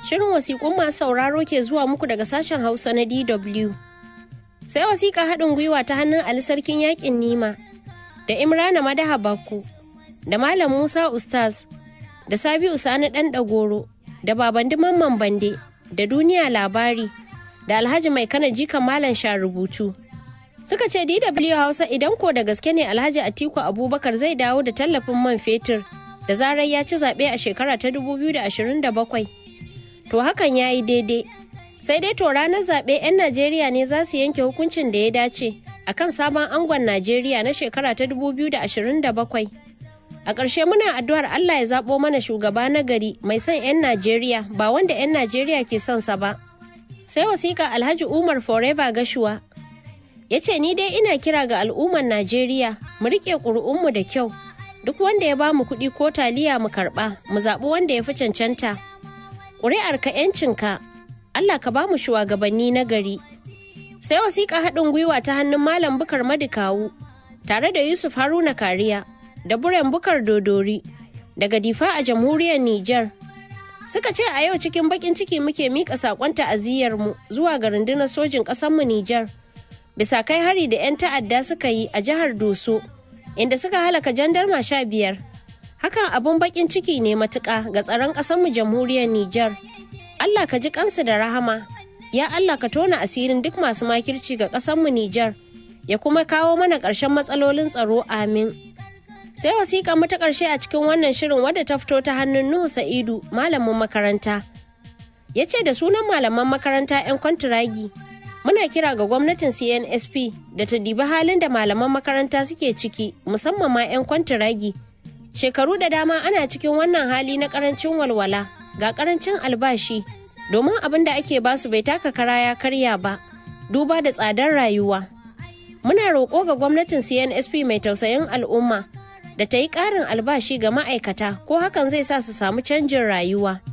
Shirin wasiƙun masu sauraro ke zuwa muku daga sashen Hausa na DW. Sai wasiƙa haɗin gwiwa ta hannun Ali Sarkin Yaƙin Nima da Imrana Madaha Bakku da Malam Musa Ustaz da Sabi'u Sani Ɗan Ɗagoro da Babandi Mamman Bande da Duniya Labari da Alhaji Mai Kana Jikan Malam Sha rubutu. Suka ce DW Hausa idan ko da gaske ne Alhaji Atiku Abubakar zai dawo da tallafin man fetur da zarar ya ci zaɓe a shekara ta 2027. To hakan ya yi daidai. Sai dai to ranar zaɓe 'yan Najeriya ne za su yanke hukuncin da ya dace a kan sabon angon Najeriya na shekara ta 2027. A ƙarshe muna addu'ar Allah ya zaɓo mana shugaba na gari mai son 'yan Najeriya ba wanda 'yan Najeriya ke son sa ba. Sai wasiƙa Alhaji Umar Forever Gashuwa ya ce ni dai ina kira ga al'ummar Najeriya mu riƙe ƙuri'unmu da kyau. Duk wanda ya ba mu kuɗi ko taliya mu karɓa mu zaɓi wanda ya fi cancanta. Ƙuri'arka 'yancinka Allah ka ba mu shugabanni na gari. Sai wasiƙa haɗin gwiwa ta hannun Malam Bukar Madikawu tare da Yusuf Haruna Kariya da Buren Bukar Dodori daga Difa a jamhuriyar Nijar. Suka ce a yau cikin baƙin ciki muke miƙa saƙon mu zuwa ga rundunar sojin ƙasarmu Nijar. Bisa kai hari da 'yan ta'adda suka yi a jihar Doso, inda suka halaka jandarma sha biyar. Hakan abun baƙin ciki ne matuƙa ga tsaron ƙasarmu jamhuriyar Nijar. Allah ka ji kansu da rahama, ya Allah ka tona asirin duk masu makirci ga ƙasanmu Nijar, ya kuma kawo mana ƙarshen matsalolin tsaro amin. Sai wasiƙa mu ta ƙarshe a cikin wannan shirin wadda ta fito ta hannun Nuhu Sa'idu, malamin makaranta. Ya ce da sunan malaman makaranta 'yan kwantiragi, muna kira ga gwamnatin CNSP da ta dibi halin da malaman makaranta suke ciki, musamman ma 'yan kwantiragi. Shekaru da dama ana cikin wannan hali na ƙarancin walwala. ga karancin albashi domin abin da ake basu bai taka kara ya karya ba duba da tsadar rayuwa muna roƙo ga gwamnatin cnsp mai tausayin al'umma da ta yi ƙarin albashi ga ma'aikata ko hakan zai sa su samu canjin rayuwa